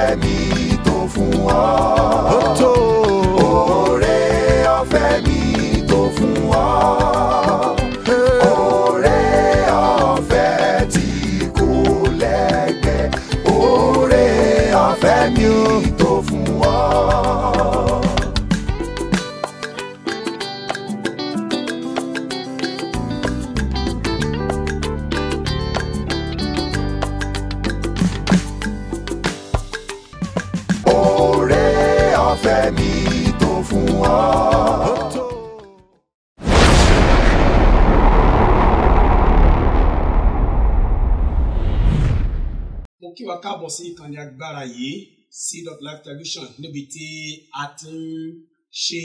ọ̀fẹ́ mi tó fún ọ. ó tó Oore ọ̀fẹ́ mi tó fún ọ. Oore ọ̀fẹ́ tí kò lẹ́gbẹ́. Oore ọ̀fẹ́ mi tó fún ọ. Oore ọ̀fẹ́ mi tó fún ọ. ó tó. mo kí wa káàbọ̀ sí ìkànnì agbára yìí seed of life television níbi tí a ti ń ṣe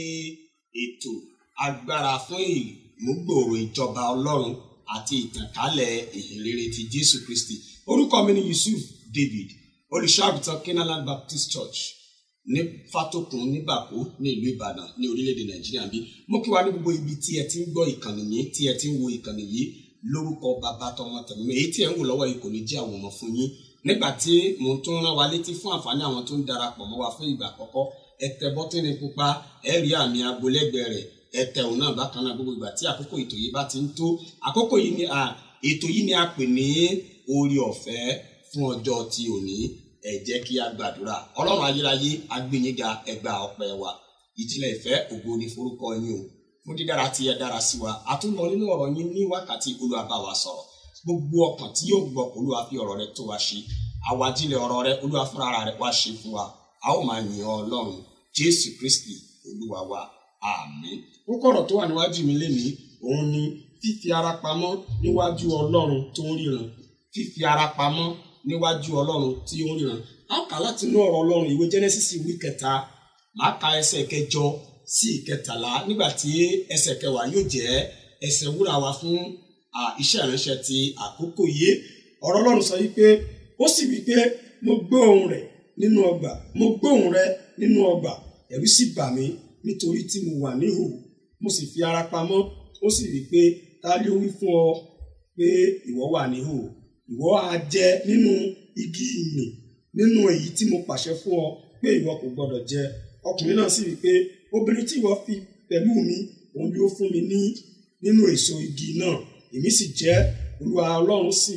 ètò agbára fún ìmúgbòòrò ìjọba ọlọ́run àti ìtànkálẹ̀ ìhìnrere ti jésù kristi orúkọ mi ni yusuf david olùṣọ́àgùtàn kenaland baptist church ní fatokun ní bàkó ní ìlú ìbàdàn ní orílẹ̀-èdè nàìjíríà bí mo kí wa ní gbogbo ibi tí ẹ ti ń gbọ́ ìkànnì yìí tí ẹ ti ń wo ìkànnì yìí lórúkọ bàbá tọmọ tẹ̀mí èyí tí ẹ ń wò lọ́wọ́ yìí kò ní jẹ́ àwòmọ́ fún yín nígbà tí mo tún rán wa létí fún àǹfààní àwọn tó ń darapọ̀ mọ́ wa fún ìgbà àkọ́kọ́ ẹ tẹ bọ́tínì pupa ẹ rí àmì agbolẹ́gbẹ̀ẹ́ rẹ̀ ẹ tẹ òun náà bákan náà gbogbo ìgbà tí àkókò ètò yìí bá ti ń tó àkókò yìí ni ètò yìí ni a pè ní orí ọ̀fẹ́ fún ọjọ́ ti òní ẹ jẹ́ kí a gbàdúrà ọlọ́run ayérayé agbẹ́yìnga ẹgbà ọpẹ́ wa ìjìnlẹ̀ ìfẹ́ ògo ni forúkọ yín o fún dídára tí ẹ dára sí wa a tún lọ nínú ọ̀rọ̀ yín ní wákàtí olúwa bá wa sọ̀rọ̀ gbogbo ọkàn tí yóò gbọ́ olúwa fi ọ̀rọ̀ rẹ tó wa ṣe àwájílẹ̀ ọ̀rọ̀ rẹ olúwa fúnra rẹ wá ṣe fún wa a ó máa yìn ọ́ ọlọ́run jésù kristi olúwa wa àmín kókó ọ̀rọ̀ tó wà níwájú mi lénìí òun ni fífi ara pamọ́ níwájú ọlọ́run tó ń ríran fífi ara pamọ́ níwájú ọlọ́run tí ó ń ríran a ó kà láti inú ọ̀rọ̀ ọlọ́run ìwé genesis ìwé kẹta màá ka ẹsẹ̀ kẹjọ sí ìkẹtàlá nígbà tí ẹsẹ̀ kẹwàá yóò jẹ́ ẹsẹ̀ wúrà wa fún iṣẹ́ ìránṣẹ́ ti àkókò yìí ọ̀rọ̀ ọlọ́run sọ wípé ó sì wípé mo gbọ́ ohùn rẹ̀ nínú ọgbà mo gbọ́ ohùn rẹ̀ nínú ọgbà ẹ̀rù sì bà mí nítorí tí mo wà níhò mo sì fi ara pamọ́ ó sì wípé ta ló wí fún ọ pé ìwọ wà níhò ìwọ á jẹ nínú igi ìnì nínú èyí tí mo pàṣẹ fún ọ pé ìwọ kò gbọdọ̀ jẹ ọkùnrin náà sì wípé obìnrin tí ìwọ fi pẹ̀lú mi òun yóò fún mi ní nínú èso igi náà èmi sì jẹ olúwa ọlọ́run sì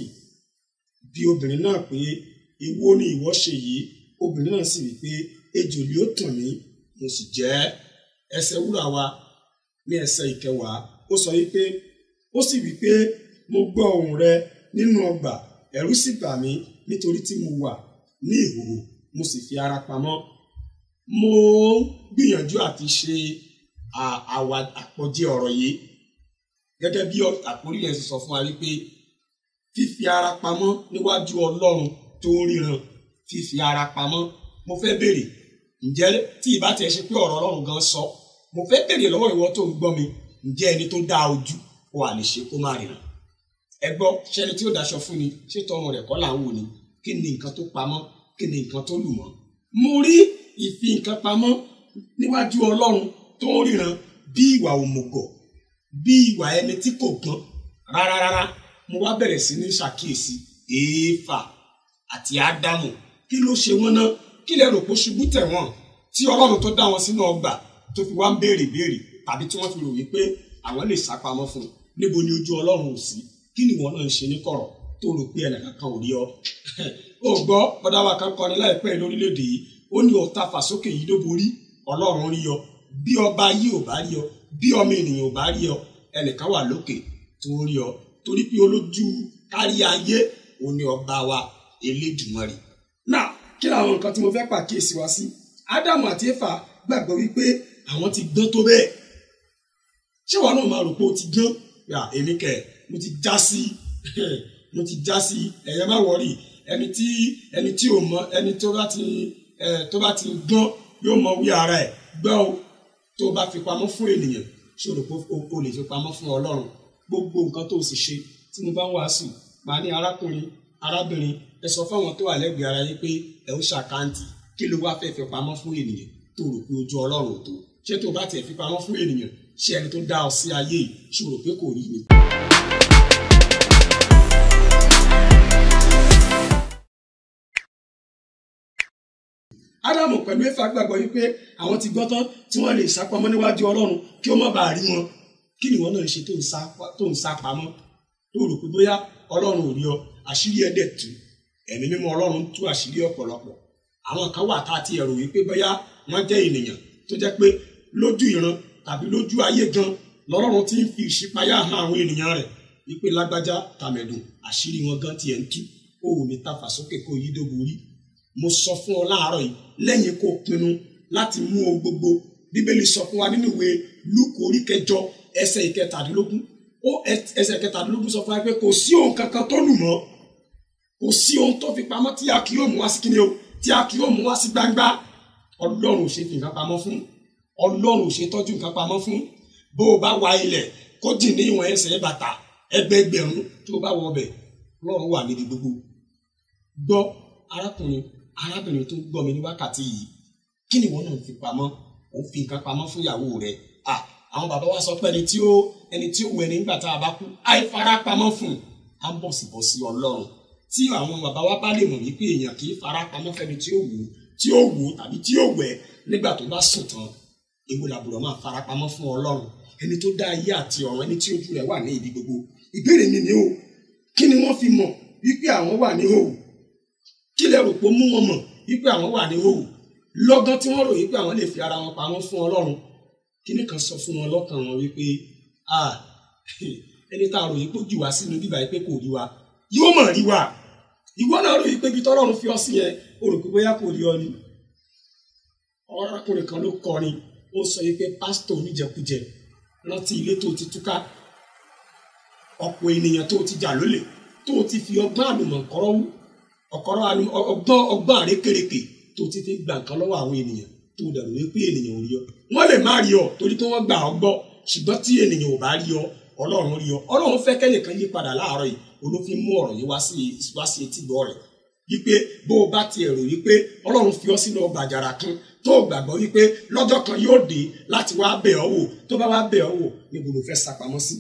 bi obìnrin náà pé èwo ni ìwọ ṣe yìí obìnrin náà sì wí pé ejò ni ó tàn mí mo sì jẹ ẹsẹ̀ wúrà wa ní ẹsẹ̀ ìkẹwàá ó sọ wípé ó sì wí pé mo gbọ́ ohùn rẹ nínú ọgbà ẹ̀rù sì bà mí nítorí tí mo wà ní ìhòòhò mo sì fi ara pamọ́ mo gbìyànjú àti ṣe àwa àpọ̀jẹ ọ̀rọ̀ yìí gẹ́gẹ́ bí àkórí yẹn sọ fún wa wípé fífi ara pamọ́ níwájú ọlọ́run tó ń ríran fífi ara pamọ́ mo fẹ́ béèrè ǹjẹ́ tí ìbá tiẹ̀ ṣe pé ọ̀rọ̀ ọlọ́run gan sọ mo fẹ́ béèrè lọ́wọ́ ìwọ tó ń gbọ́ mi ǹjẹ́ ẹni tó dá ojú ó wà lè ṣe kó má ríran ẹ gbọ́ ṣé ẹni tí ó daṣọ fún ni ṣé tọrùn rẹ̀ kọ́ là ń wò ni kí ni nǹkan tó pamọ́ kí ni nǹkan tó lù mọ́ mo rí ìfi nǹkan pamọ́ níwájú ọlọ́run tó ń ríran bí ìwà òmùgọ̀ bí ìwà ẹni tí kò gbọ́n rárá rárá mo wá bẹ̀rẹ̀ sí ní ṣàkíyèsí èéfà àti ádámù kí ló ṣe wọ́n náà kí lẹ rò pé ṣubú tẹ̀ wọ́n tí ọlọ́run tó dá wọn sínú ọgbà tó fi wá ń béèrè béèrè tàbí tí wọ́n fi rò wípé àwọn lè sápamọ́ fún un níbo ni ojú ọlọ́run ò sí kí ni ìwọ náà ń ṣe ní kọ̀rọ̀ tó rò pé ẹnìkan kan ò rí ọ. ó gbọ́ bọ́dá wa kan kọrin láìpẹ́ lórílẹ̀‐èdè yìí ó ní ọ̀tá fàsókè yìí ló borí ọlọ́run rí ọ bí ọba yìí ò bá rí ọ bí ọmọ ènìyàn ò bá rí ọ ẹnìkan wà lókè tó rí ọ torí pé olójú kárí ayé òun ni ọba wa elédùmarè. náà kí làwọn nǹkan tí mo fẹ́ pàkíyèsí wá sí ádámù àti éfà gbàgbọ́ wípé àwọn ti gbọ́n tó bẹ́ẹ̀ ṣé wọn náà máa rò pé ó ti gbọ́n yà èmi kẹ̀ mo ti já sí mo ti já sí ẹ̀yẹ má wọ̀rì ẹni tí ẹni tí ò mọ ẹni tó bá ti ẹ tó bá ti gbọ́n yóò mọ wí ara ẹ̀ gbọ́ o tó bá fi pamọ́ fún ènìyàn ṣòro pé o lè fi pamọ́ fún ọlọ́run gbogbo nǹkan tó o sì ṣe tí mo bá ń wàásù màá ní arákùnrin arábìnrin ẹ sọ fáwọn tó wà lẹ́gbẹ̀ẹ́ ara yín pé ẹ ó ṣàkáǹtì kí ló wá fẹ́ fi pamọ́ fún ènìyàn tó rò pé ojú ọlọ́run ò tó ṣé tó bá tiẹ̀ fi pamọ́ fún ènìyàn ṣé ẹni tó dá ọ sí ayé yìí ṣòro pé kò rí ni. ádámù pẹ̀lú éfà gbàgbọ́ yìí pé àwọn ti gbọ́ tán tí wọ́n lè sápamọ́ níwájú ọlọ́run kí ó má bàa rí wọn kí ni wọ́n náà ṣe tó ń sá tó ń sá pamọ́ tó rò pé bóyá ọlọ́run ò rí ọ àṣírí ẹ̀ dẹ̀ tú ẹ̀mí mímọ́ ọlọ́run tú àṣírí ọ̀pọ̀lọpọ̀ àwọn kan wà tá a ti ẹ̀rù wípé bóyá wọ́n jẹ́ ènìyàn tó jẹ́ pé lójú ìran tàbí lójú ayé gan lọ́lọ́run ti ń fi ìṣípayá hàn àwọn ènìyàn rẹ̀ wípé lágbájá tàmẹ̀dùn àṣírí wọn gan tiẹ̀ ń tú ó ò ní tafà sókè kó yí dóbo rí mo sọ fún ọ láàárọ̀ yìí lẹ́yìn kó pinnu láti mú ohun gbogbo bíbélì sọ fún wa nínú ìwé lúkù orí kẹjọ ẹsẹ̀ ìkẹtàdínlógún ó ẹsẹ̀ ìkẹtàdínlógún sọ fún wa pé kò sí ohun kankan tó lù mọ́ kò sí ohun tó fi pamọ́ tí a kì yóò mú wá sí kíni o tí a kì yóò mú wá sí gbangba ọlọ́run ò ṣe fi nǹkan pamọ́ fún ọlọ́run ò ṣe tọ́jú nǹkan pamọ́ fún bó o bá wa ilẹ̀ kó jìn ní ìwọ̀n ẹsẹ̀ bàtà ẹgbẹẹgbẹ̀rún tó o bá wọ ọbẹ̀ ọlọ́run wà níbi gbogbo gbọ́ arákùnrin arábìnrin tó gbọ́ mi ní wákàtí yìí kí ni ìwọ náà fi pamọ́ ò fi nǹkan pamọ́ fún ìyàwó rẹ à àwọn bàbá wa sọ pé ẹni tí ó ẹni tí ó wẹ̀ nígbà tá a bá kú àìfara pamọ́ fún un á ń bọ̀ sí bọ̀ sí ọlọ́run tí àwọn bàbá wa bá lè mọ̀ wípé èèyàn kì í fara pamọ́ fẹ́ni tí ó wù ú tí ó wù ú tàbí tí ó wẹ̀ nígbà tó bá sùn tán èwo làbùrọ̀ máa fara pamọ́ fún ọlọ́run ẹni tó dá ayé àti ọ̀run ẹni tí ojú rẹ̀ wà ní ibi gbogbo ìbéèrè mi ni o kí ni wọ́n fi mọ̀ wípé àwọn wà ní hòhò kí lẹ rò pé ó mú wọn mọ̀ wípé àwọn wà ní hòhò lọ́gán tí wọ́n rò wípé àwọn lè fi ara wọn pamọ́ fún ọlọ́run kíní kan sọ fún wọn lọ́kàn wọn wípé ah ẹni tá a rò yìí pé ó jù wá sínú bíbá yìí pé kò rí wa yóò mọ̀ rí wa ìwọ náà rò yìí pé ibi tọ́lọ́run fi ọ sí yẹn o rò pé bóyá kò rí ọ ni ọ̀rọ̀kùnrin kan ló kọrin ó sọ yìí pé pásítọ̀ oníjẹkújẹ rántí ilé tó ti túká ọ̀pọ̀ ènìyàn tó ti jà lólè tó ti fi ọgbọ́n àlùmọ̀kọ́rọ́ wú ọ̀kọ́rọ́ ọgbọ́n ọgbọ́n àrékèrèkè tó ti fi gbà nǹkan lọ́wọ́ àwọn ènìyàn tó dẹ̀rù wípé ènìyàn ò rí ọ wọ́n lè má rí ọ torí pé wọ́n gbà ọ gbọ́ ṣùgbọ́n tí ènìyàn ò bá rí ọ ọlọ́run rí ọ ọlọ́run fẹ́ kẹ́nìkan yí padà láàárọ̀ yìí olófin mú ọ̀rọ̀ yìí wá sí wá sí etí gbọ́ rẹ̀ wípé bó o bá ti ẹ̀rù wípé ọlọ́run fi ọ sínú ọgbà àjàrà kan tó o gbàgbọ́ wípé lọ́jọ́ kan yóò dé láti wá bẹ̀ ọ́ wò tó bá wá bẹ̀ ọ́ wò níbo ló fẹ́ sápamọ́ sí.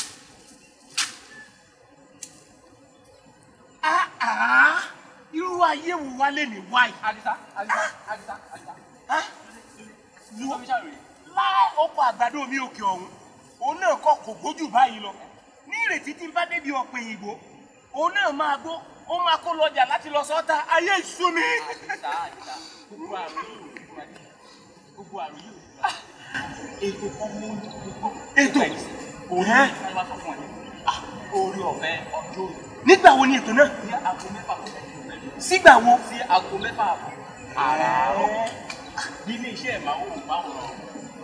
Ah, ah, irú ayé wo wá lè ní wáyé. Adisa, Adisa, Adisa, Adisa. Ah, Lu ọmísà rèé. láì oko àgbàdo mi òkè ọ̀hún òun náà kọ́ kò gbójú báyìí lọ ní ìrètí tí n bá débi ọ̀pẹ ìgbò òun náà máa gbó ó máa kó lọ́jà láti lọ sọ́ta ayé ìṣú mi. Adisa, Adisa. Gbogbo àrùn yìí ò ní fún Adisa. Gbogbo àrùn yìí ò ní fún Adisa. Ètò kan mú gbogbo. Ètò? Òun Ẹ́? ní wá sọ fún ọ ní. Orí ọ̀fẹ́ ọjọ́ òní. nígbà wo ni ètò náà Ní aago mẹ́fà kò tẹ̀lé òun lẹ́nu. sígbà wo. Sí aago mẹ́fà àbọ̀. Àràárọ̀. Bí ilé iṣẹ́ ìmáwó máa ń rọrùn.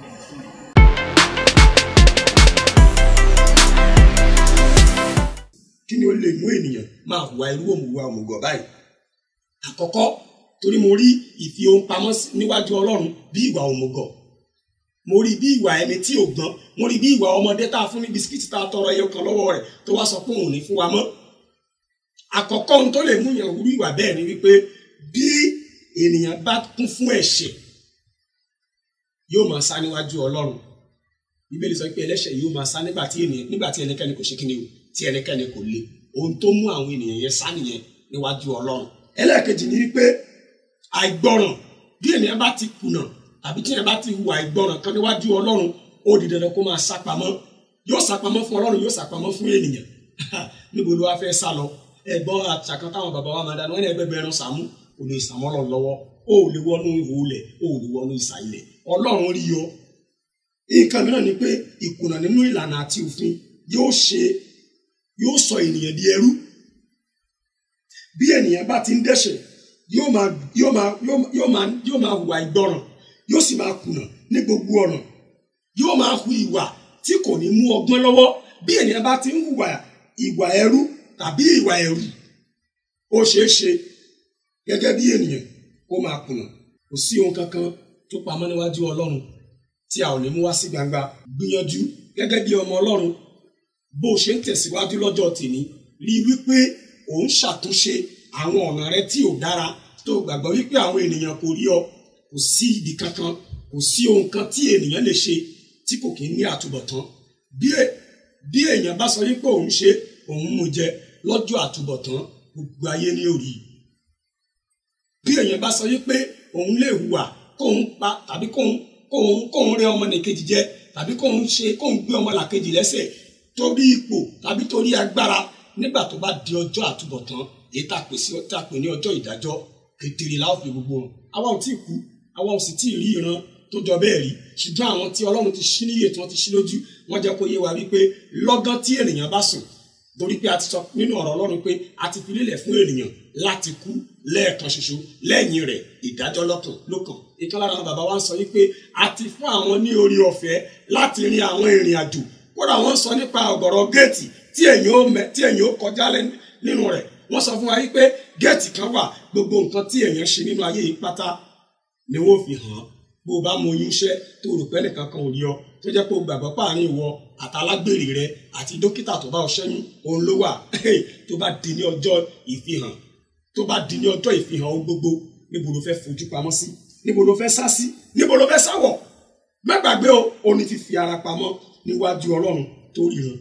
kí ni ó lè mú ènìyàn máa hùwà irú òmùwà òmùgọ̀ báyìí àkọ́kọ́ torí mo rí ìfi ohun pamọ́ sí- níwájú ọlọ́run bí ìwà òmùgọ̀ mo rí bí ìwà ẹni tí ò gbọ́n mo rí bí ìwà ọmọdé tá a fún ní bisikíìtì tá a tọrọ ẹyọ kan lọ́wọ́ rẹ̀ tó wá sọ pé òun ò ní fún wa mọ́ àkọ́kọ́ ohun tó lè mú yàn wúrú ìwà bẹ́ẹ̀ ni wípé bí ènìyàn bá kún fún ẹ̀ṣẹ̀ yóò máa sá níwájú ọlọ́run bíbélì sọ pé ẹlẹ́ṣẹ̀ yóò máa sá nígbà tí ènìyàn nígbà tí ẹnikẹ́ni kò ṣe kíni o tí ẹnikẹ́ni kò le ohun tó mú àwọn ènìyàn yẹn sá nìyẹn níwájú ọlọ́run ẹlẹ́ẹ̀kejì ni wípé àìgbọràn bí ènìyàn bá ti kùnà tàbí tí ènìyàn bá ti hùwà àìgbọràn kan níwájú ọlọ́run ó di dandan kó máa sá pamọ́ yóò sá pamọ́ fún ọlọ́run yóò sá pamọ́ fún ènìyàn níbo ló wá fẹ́ sá lọ ẹ̀gbọ́n àtàkàn táwọn bàbá wa máa dáná wọn ní ẹgbẹgbẹ ẹran sàmú kò lè sàmọ́ lọ lọ́wọ́ ó ò lè wọnú ihò ilẹ̀ ó ò lè wọnú ìsà ilẹ̀ ọlọ́run rí ọ nǹkan mìíràn ni pé ìkùnà nínú ìlànà àti òfin yóò ṣe yóò sọ ènìyàn di ẹrú bí ènìyàn bá ti ń dẹ́ṣẹ̀ yóò máa yóò máa yóò máa- yóò máa yóò máa hùwà ìgbọràn yóò sì máa kùnà ní gbogbo ọ̀nà yóò máa hu ìwà tí kò ní mú ọgbọ́n lọ́wọ́ bí ènìyàn bá ti ń hùwà ìwà ẹrú tàbí ìwà ẹ̀rù ó ṣeé ṣe gẹ́gẹ́ bí ènìyàn kó máa kùnà kò sí ohun kankan tó pamọ́ níwájú ọlọ́run tí a ò ní mú wá sí gbangba gbìyànjú gẹ́gẹ́ bí ọmọ ọlọ́run bó o ṣe ń tẹ̀síwájú lọ́jọ́ tèmi rí i wípé ò ń ṣàtúnṣe àwọn ọ̀nà rẹ tí ò dára tó gbàgbọ́ wípé àwọn ènìyàn kò rí ọ kò sí ibi kankan kò sí ohun kan tí ènìyàn lè ṣe tí kò kí ń ní àtúbọ̀tán bí è- bí èèyàn bá sọ wípé òun ṣe òun mú jẹ lọ́jọ́ àtúbọ̀tán gbogbo ayé ní òrì bí èèyàn bá sọ wípé òun lè hùwà kóun pa tàbí kóun kóun kóun rẹ ọmọnìkejì jẹ tàbí kóun ṣe kóun gbé ọmọlàkejì lẹ́sẹ̀ torí ipò tàbí torí agbára nígbà tó bá di ọjọ́ àtúbọ̀tán èyí tá a pè sí tá a pè ní ọjọ́ ìdájọ́ kedere la ó fi gbogbo wọn àwa ò tí ì kú àwa ò sì tí ì rí ìran tó jọ bẹ́ẹ̀ rí ṣùgbọ́n àwọn tí ọlọ́run ti ṣí níyè tí wọ́n ti ṣí lójú wọ́n jẹ́ kó yé wa wípé lọ́gán tí ènìyàn bá sùn torí pé a ti sọ nínú ọ̀rọ̀ ọlọ́run pé a ti fi lélẹ̀ fún ènìyàn láti kú lẹ́ẹ̀kan ṣoṣo lẹ́yìn rẹ̀ ìdájọ́ lọ́kàn lókàn ìkan lára àwọn bàbá wa ń sọ wípé a ti fún àwọn ní orí ọ̀fẹ́ láti rin àwọn ìrìn àjò kódà wọ́n sọ nípa ọ̀gọ̀rọ̀ géètì tí èyàn ó mẹ tí èyàn ó kọjá nínú rẹ̀ wọ́n sọ fún wa wípé géètì kan wà gbogbo nǹkan tí èyàn ṣe nínú ayé yìí pátá ni wọ́n fi hàn bó o bá mọ oyún iṣẹ́ tó rò pé nìkan kan ò rí ọ tó jẹ́ pé o gbàgbọ́ páàrin ìwọ àtàlágbèrè rẹ àti dókítà tó bá ọ ṣẹ́yún òun ló wà tó bá di ní ọjọ́ ìfihàn tó bá di ní ọjọ́ ìfihàn ohun gbogbo níbo ló fẹ́ fojú pamọ́ sí níbo ló fẹ́ sá sí níbo ló fẹ́ sáwọ̀ mẹ́gbàgbé o ò ní fífi ara pamọ́ níwájú ọlọ́run tó ríran.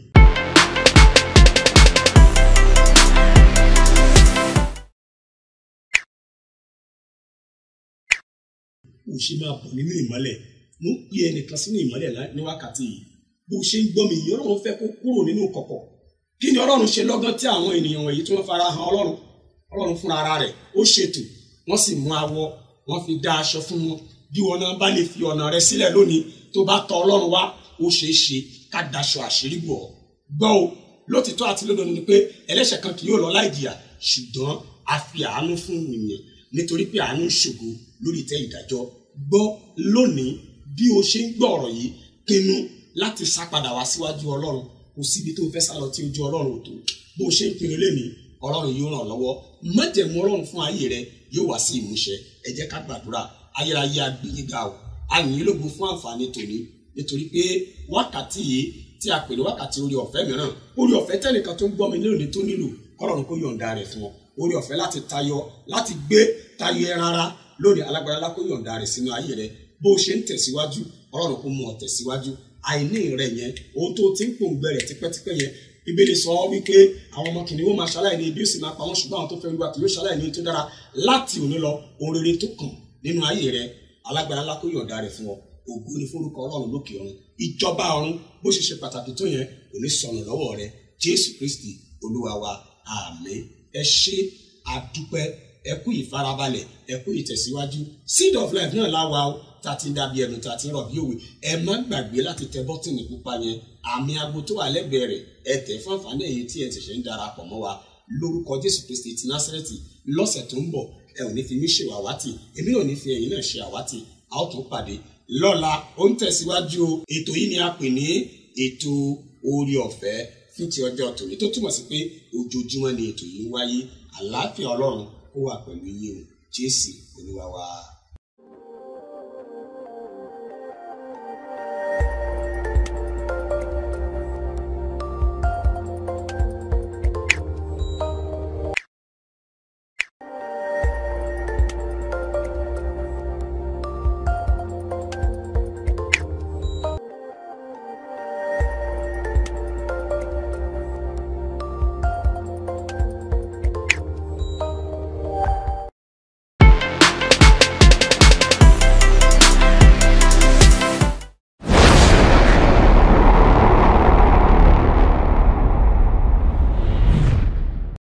bó ṣe máa bọ̀ nínú ìmọ́lẹ̀ mo ń pe ẹnìkan sínú ìmọ́lẹ̀ ní wákàtí yìí bó ṣe ń gbọ́ mi yìí ọlọ́run fẹ́ kó kúrò nínú kọ̀kọ̀ kí ni ọlọ́run ṣe lọ́gán tí àwọn ènìyàn wọ̀nyí tí wọ́n fara hàn ọlọ́run ọlọ́run fúnra ara rẹ̀ ó ṣètò wọ́n sì mú awọ wọ́n fi dá aṣọ fún wọn bí wọn náà bá lè fi ọ̀nà rẹ sílẹ̀ lónìí tó bá tọ ọlọ́run wá ó ṣeé ṣe ká daṣọ àṣírí bò ọ́ gbọ́ o lótìtọ́ àti lódodo ni pé ẹlẹ́ṣẹ̀ kan kì yóò lọ láì jìyà ṣùgbọ́n a fi àánú fún ènìyàn nítorí pé àánú ń ṣògo lórí ìtẹ́ ìdájọ́ gbọ́ lónìí bí o ṣe ń gbọ́ ọ̀rọ̀ yìí pinnu láti sá padà wá síwájú ọlọ́run kò síbi tó fẹ́ sá lọ tí ojú ọlọ́run ò tó bó o ṣe ń pinnu lénìí ọlọ́run yóò ràn ọ́ lọ́wọ́ májẹ̀mú ọlọ́run fún ayé rẹ yóò wá sí ìmúṣẹ ẹ jẹ́ ká gbàdúrà ayérayé agbèyíga o àyìn lógo fún àǹfààní tòní nítorí pé wákàtí yìí tí a pè ní wákàtí orí ọ̀fẹ́ mìíràn orí ọ̀fẹ́ tẹ́nìkan tó ń gbọ́ mi lónìí tó nílò kọ́lọ́run kó yọ̀ǹda rẹ̀ fún ọ orí ọ̀fẹ́ láti tayọ láti gbé tayọ ẹran ara lónìí alágbára lákó yọ̀ǹda rẹ̀ sínú ayé rẹ bó ṣe ń tẹ̀síwájú ọlọ́run kó mú ọ tẹ̀síwájú àìní rẹ yẹn ohun tó ti ń pòǹgbẹ rẹ tipẹ́tipẹ́ yẹn bíbélì sọ wípé àwọn ọmọ kìnìún máa ṣaláìní ibi ó sì máa pa wọn ṣùgbọ́n àwọn tó fẹ́ olúwa kì yóò ṣaláìní tó dára láti òní lọ ohun rere tó kàn nínú ayé rẹ alágbára lákó yọ̀ǹda rẹ̀ fún ọ ògo ni forúkọ ọlọ́run lókè ọ̀run ìjọba ọ̀run bó ṣe ṣe pàtàkì tó yẹn kò ní sọnù lọ́wọ́ rẹ jésù kristi olúwa wa àmín ẹ ṣé àdúpẹ́ ẹ kú ìfarabalẹ̀ ẹ kú ìtẹ̀síwájú seed of life náà láwa o tá a ti ń dàbí ẹnu tá a ti ń rọ̀ bí òwe ẹ má gbàgbé láti tẹ bọ́tìnì pupa yẹn àmì aago tó wà lẹ́gbẹ̀ẹ́ rẹ̀ ẹ tẹ̀ fún àǹfààní ẹ̀yin tí ẹ ti ṣe ń darapọ̀ mọ́ wa lórúkọ jésù kristi ti násírẹ́tì lọ́sẹ̀ tó ń bọ̀ ẹ ò ní fi mí ṣe àwátì èmi náà ò ní fi ẹ̀yin náà ṣe àwátì a ó tún pàdé lọ́la ó ń tẹ̀síwájú o ètò yìí ni a pè ní ètò orí ọ̀fẹ́ fún ti ọjọ́ tòní tó túmọ̀ sí pé ojoojúmọ́ ni ètò yìí ń wáyé àlàáfíà ọlọ́run ó wà pẹ̀lú yín o jésù olúwa wa.